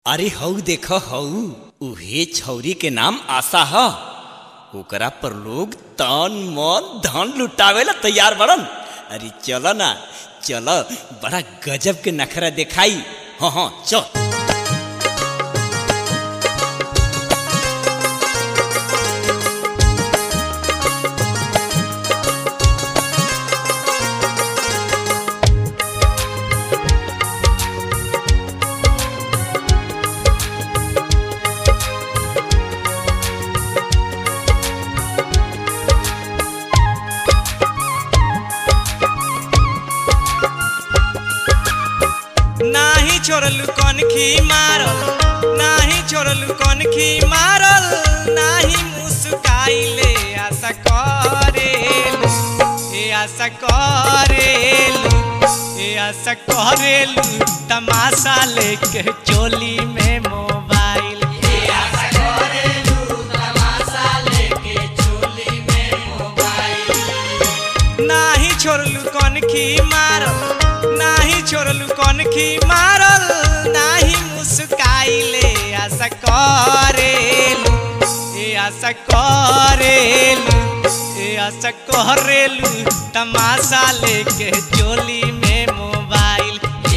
अरे हऊ देख हऊ उहे छौरी के नाम आशा ह ओकरा पर लोग तन मन धन लुटावेला तैयार बड़न अरे चल ना चल बड़ा गजब के नखरा दिखाई हाँ हाँ चल नाही छोड़लू कनखी मारल नाही छोड़लू कनखी मारल नाही मुस्काइले आशा करेलू ए आशा करेलू ए आशा करेलू तमाशा लेके चोली में मोबाइल नाही छोड़लू कनखी मारल नाही छोड़लू कनखी मारल नाही मुस्काइले आशा करेलू ए आशा करेलू ए आशा करेलू तमाशा लेके चोली में मोबाइल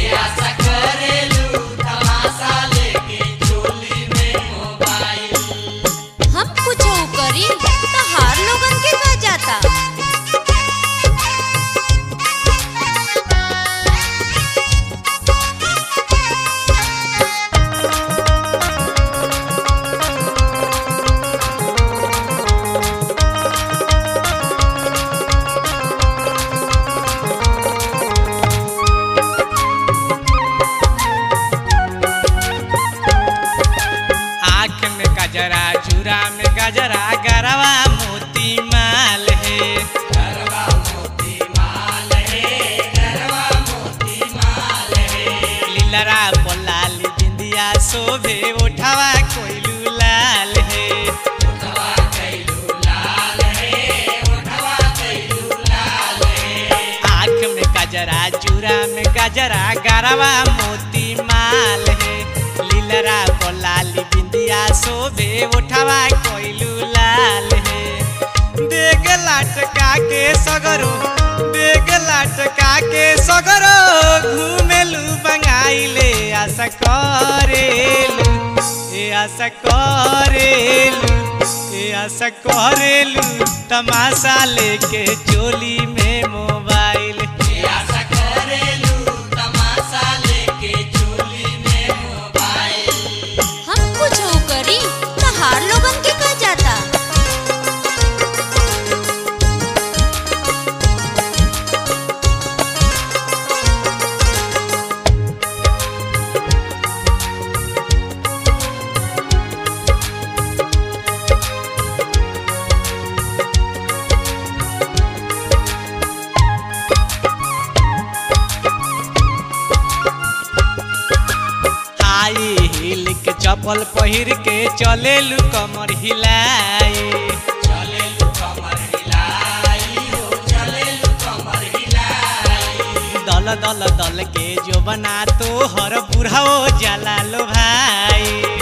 हम कुछ करी तो हार लोगन के कह जाता आँख में गजरा चूरा में गजरा गरवा मोती माल है लीलरा पोलाली बिंदिया शोभे उठावा कोइलू लाल है आँख में गजरा चूरा में गजरा गरवा मोती माल है लीलरा बोलाली बिंदिया शोभे उठावा कोइलू लाल है देग लाटका के सगरो देग लाटका के सगरो घूमेलू बंगाइले आशा करेलू ए आशा करेलू ए आशा करेलू तमाशा लेके चोली में मोबाइल हम कुछ करी तो हार लोगन के कह जाता हाई हिल के चप्पल पहिर के चलेलू कमर हिलाई दल दल दल के जो बना तो हर बुढ़ाओ जाला लो भाई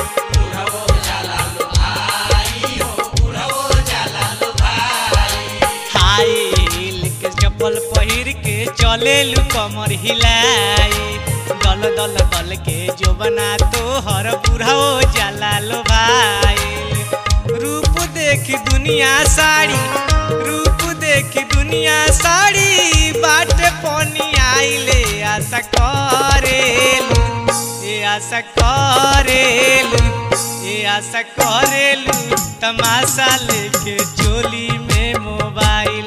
हाई हिल के चप्पल पहिर के चलेलू कमर हिलाई दल दल दल के जो बना तो हर बुढ़ाओ जाला लो भाई रूप देखी दुनिया साड़ी रूप देखी दुनिया साड़ी बाटे पनी आइले आशा करेलू ए आशा करेलू ए आशा करेलू तमाशा लेके चोली में मोबाइल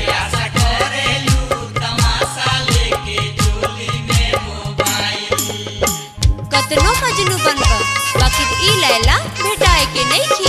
कतनो मजनू बनकर बाकी ई लैला भेटाए के नहीं खी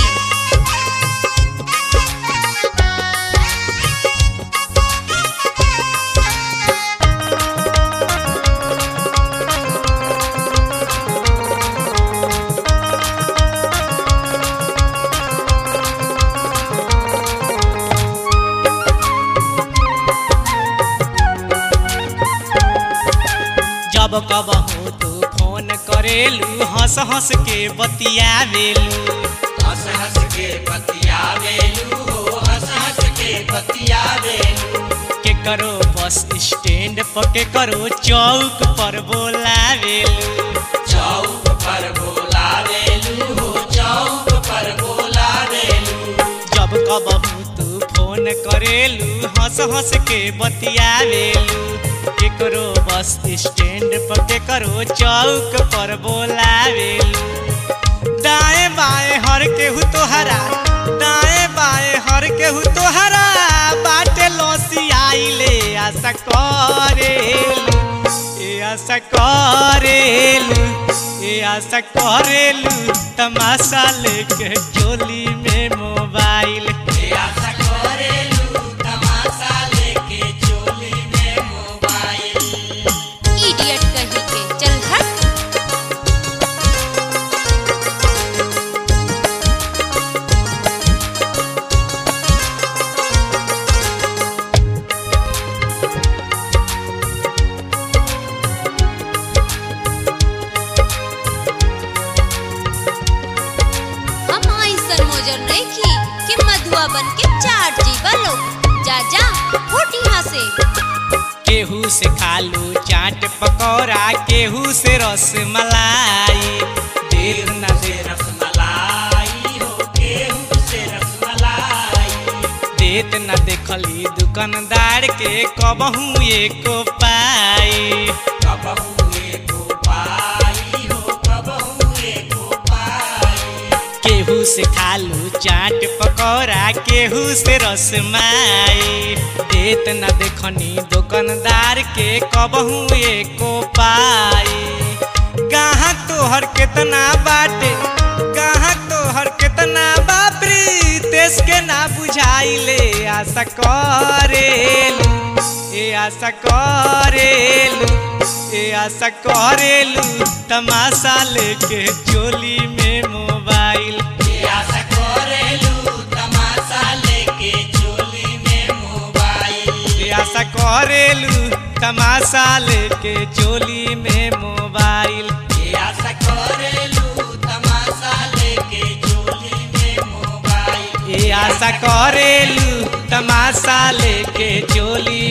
जब कब हो तू फोन करेलू हंस हंस हंस के बतियावेलू हंस हंस के बतियावेलू हो हंस हंस के बतियावेलू के करो बस स्टैंड पर के करो चौक पर बोलावेलू चौक पर बोलावेलू हो चौक पर बोलावेलू जब कबहू तू फोन करेलू हंस हंस के बतियावेलू केकरो बस स्टैंड पर केकरो चौक पर बोलावेलू दाएं बाएं हर केहू तोहरा दाएं बाएं हर केहू तोहरा बाटे लौसी आइले आशा करेलू ए आशा करेलू ए आशा करेलू तमाशा लेके चोली में मोबाइल आशा करेलू तमाशा लेके चोली में मोबाइल इडियट कहीं के चल हट हम ऐसन मोजर नहीं की कि मधुआ बन के चाट जीवा लोग जा जा फुट यहाँ से केहू से खालू चाट पकौड़ा केहू से रस मलाई देर न से रसमलाई हो केहू से रसमलाई देत न देखली दुकानदार के कबहू एको पाई कबहू एको पाई हो कबहू एको पाई केहू से खालू चाट पकौड़ा केहू से रसमाई देत न देखनी दुकानदार के कबहू एको पाई गाहक तोहर केतना बाटे गाहक तोहर केतना बापरी देश के ना बुझाइले आशा करेलू ए आशा करेलू ए आशा करेलू तमाशा लेके चोली में मोबाइल आशा करेलू तमाशा लेके चोली में मोबाइल ए आशा करेलू तमाशा लेके चोली में मोबाइल आशा करेलू तमाशा लेके चोली में मोबाइल ए आशा करेलू तमाशा लेके चोली